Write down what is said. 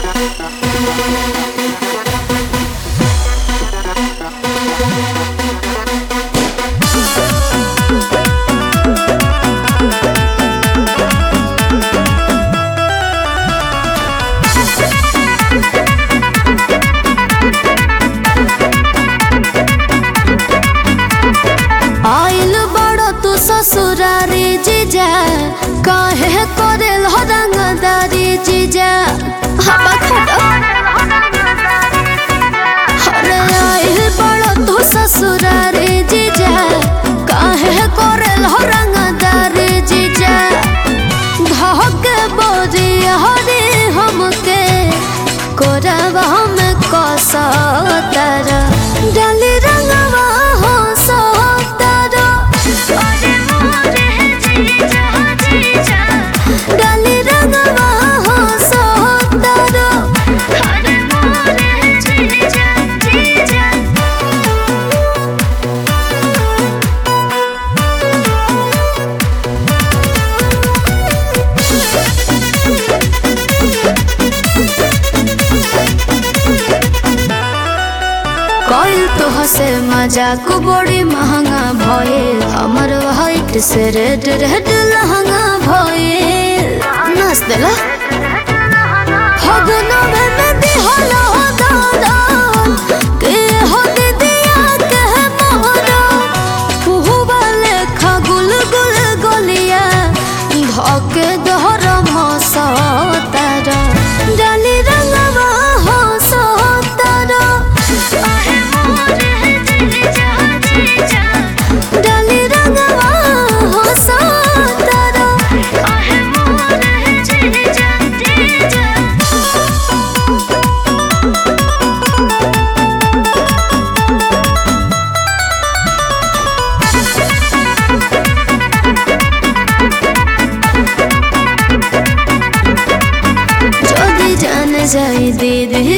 आइल बड़ो तू ससुरारी जीजा काहे करेल हो रंगदारी जीजा हवा खड़ो अरे आइल बड़ो तू ससुरारी जीजा काहे करेल हो रंगदारी जीजा धके बोरी हरे हमके कोरवा में कसतर डाली रंगवा हो सोतर डाली रंगवा हो सोतर कइल तो हसे मजाक बड़ी महंगा भइल हमर हाइट से रेड रेड लहंगा भइल नाच देला हगना में में दिहला हो दादा के हो दिदिया के मोहरा पुहुबा लेखा गुल गुल गोलिया धके दहर मसतारा डाली रंगवा हो सोतारा डाली रंगवा हो सोतारा যদি জানে যাই দিদি